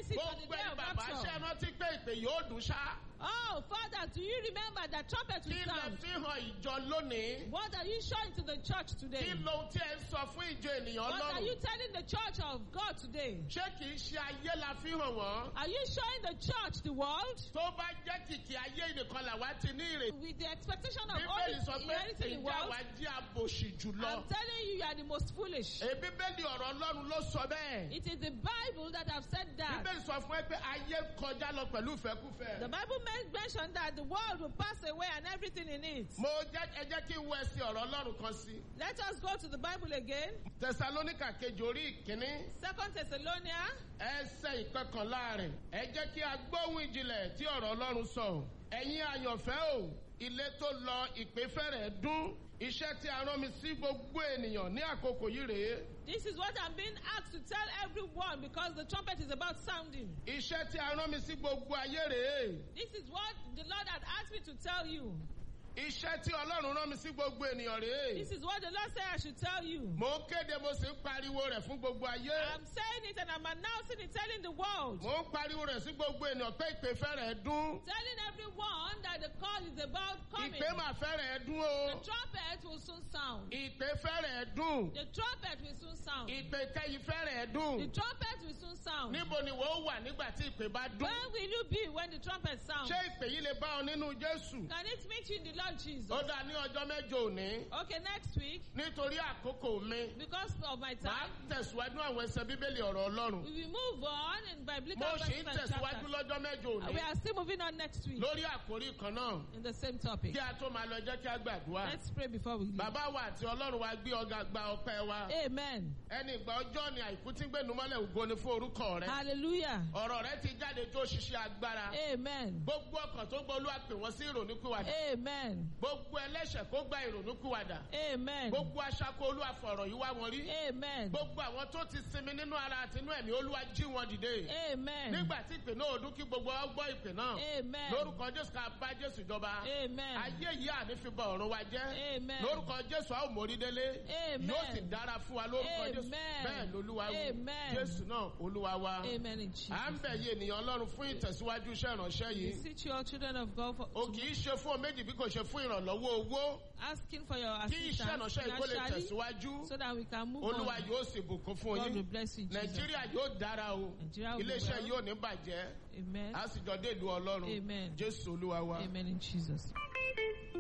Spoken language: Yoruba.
it on the gbogbo day ẹni of bàbá ṣe rapture. rántí pé ìpè yóò dùn ṣá Oh, Father, do you remember that trumpet kí will lè sound? fi hàn ìjọ lónìí What are you showing to the church today? kí lohun tí ẹ ń sọ fún ìjọ ènìyàn What are you ọlọ́run telling the church of God today? ṣé kìí ṣe ayé la fi hàn wọ́n Are you showing the church the world tó bá jẹ́ kìkì ayé nìkan làwa ti ní ìrètí. with the expectation of bíbélì sọ only pé inheriting the ìjà world? wa jí àbòsí jùlọ. I'm telling you, you are the most foolish. èyí bíbélì ọ̀rọ̀ ọlọ́run ló sọ bẹ́ẹ̀. It is the Bible that have said that. bíbélì sọ fún ẹ pé ayé ń kọjá lọ pẹ̀lú ìfẹ́kúfẹ́. The Bible men- mentioned that the world will pass away and everything in it. mo jẹ́ ẹ jẹ́ kí n wọ ẹsẹ̀ ọ̀rọ̀ ọlọ́run kan sí. Let us go to the Bible again. tẹsalónìkà kejì orí ìkíní Second Thessalonians ẹsẹ̀ ìkọkànlá rẹ̀ ẹ jẹ́ kí a gbóhùn ìjìnlẹ̀ tí ọ̀rọ̀ ọlọ́run sọ. ẹ̀yin àyànfẹ́ o ilé tó lọ ìpè fẹ́rẹ̀ dún iṣẹ́ tí a rán mi sí gbogbo ènìyàn ní àkókò yìí rèé. This is what I'm being asked to tell everyone because the trumpet is about sounding. iṣẹ́ tí a rán mi sí gbogbo ayé rèé. This is what the Lord had asked me to tell you. iṣẹ́ tí ọlọ́run rán mi sí gbogbo ènìyàn rèé. This is what the Lord said I should tell you. mo ń kéde mo sì ń pariwo rẹ̀ fún gbogbo ayé. I'm saying it and I'm announcing it, telling the world, mo ń pariwo rẹ̀ sí gbogbo ènìyàn pé ìpè fẹ́rẹ̀ dún. telling everyone that the call is about coming. ìpè mà fẹ́rẹ̀ dún The o. trumpet will soon sound. ìpè fẹ́rẹ̀ dún. The trumpet will soon sound. ìpè kẹ́yìn fẹ́rẹ̀ The dún. trumpet will soon sound. níbo ni wọ́n wà nígbà tí ìpè bá dún. Where will you be when the trumpet sounds? ṣé ìpè yìí lè bá ọ nínú jésù. Can it meet you in the Lord Jesus? ó dá ní ọjọ́ mẹ́jọ òní. Okay, next week, nítorí àkókò mi. because of my màá time, tẹ̀síwájú àwọn ẹsẹ̀ bíbélì ọ̀rọ̀ ọlọ́run. we will move on in biblical mo sì verses ń and tẹ̀síwájú chapters. lọ́jọ́ mẹ́jọ And òní. we are still moving on next week lórí àkórí kan náà. in the same topic. kí a tó máa lọ jẹ́ kí a gbàdúrà. Let's pray before we leave. bàbá wa àti ọlọ́run wa gbé ọgá gba ọpẹ́ wa. Amen. ẹni ìgbà ọjọ́ ni àìkú tí ń gbénu mọ́lẹ̀ ògo ni fún orúkọ rẹ. Hallelujah. ọ̀rọ̀ rẹ ti jáde tó ṣiṣẹ́ agbára. Amen. gbogbo ọkàn tó gbọ́ olúwa pè wọ́n sí ìrònúkúwàdà. Amen. gbogbo ẹlẹ́ṣẹ̀ kó gba ìrònúkúwàdà. Amen. gbogbo aṣáko olúwa fọ̀rọ̀ yìí wá wọn rí. Amen. gbogbo àwọn tó ti sinmi nínú ara àti inú ẹ̀mí olúwa jí wọn dìde. Amen. nígbà tí ìpè náà ọdún kí gbogbo wa gbọ́ ìpè náà. Amen. lórúkọ jésù ká bá jésù jọba. Amen. ayé yìí àní fi bọ ọ̀run wa jẹ́. Amen. lórúkọ jésù a ó mórí délé. Amen. yóò sì dára fún wa lórúkọ jésù. Amen. bẹ́ẹ̀ lolúwa wí. Amen. jésù náà olúwa wa. Amen in Jesus. à ń bẹ̀ yé ènìyàn ọlọ́run fún ìtẹ̀síwájú iṣẹ́ ìránṣẹ́ We yìí. Beseech you, all children of God, for, o kì í ṣe fún ọ méjì bí kò ṣe fún ìrànlọ́wọ́ owó. asking for your kí iṣẹ́ assistance ìránṣẹ́ yìí kó lè financially tẹ̀síwájú. so that we can move olúwa on. yóò sì bùkún fún God will yín. bless you in Jesus. nàìjíríà yóò dára o. Nigeria will be iléeṣẹ́ well. yóò ní bàjẹ́. Amen. a sì jọ dé ìlú ọlọ́run. Amen. jésù olúwa wa. Amen in Jesus.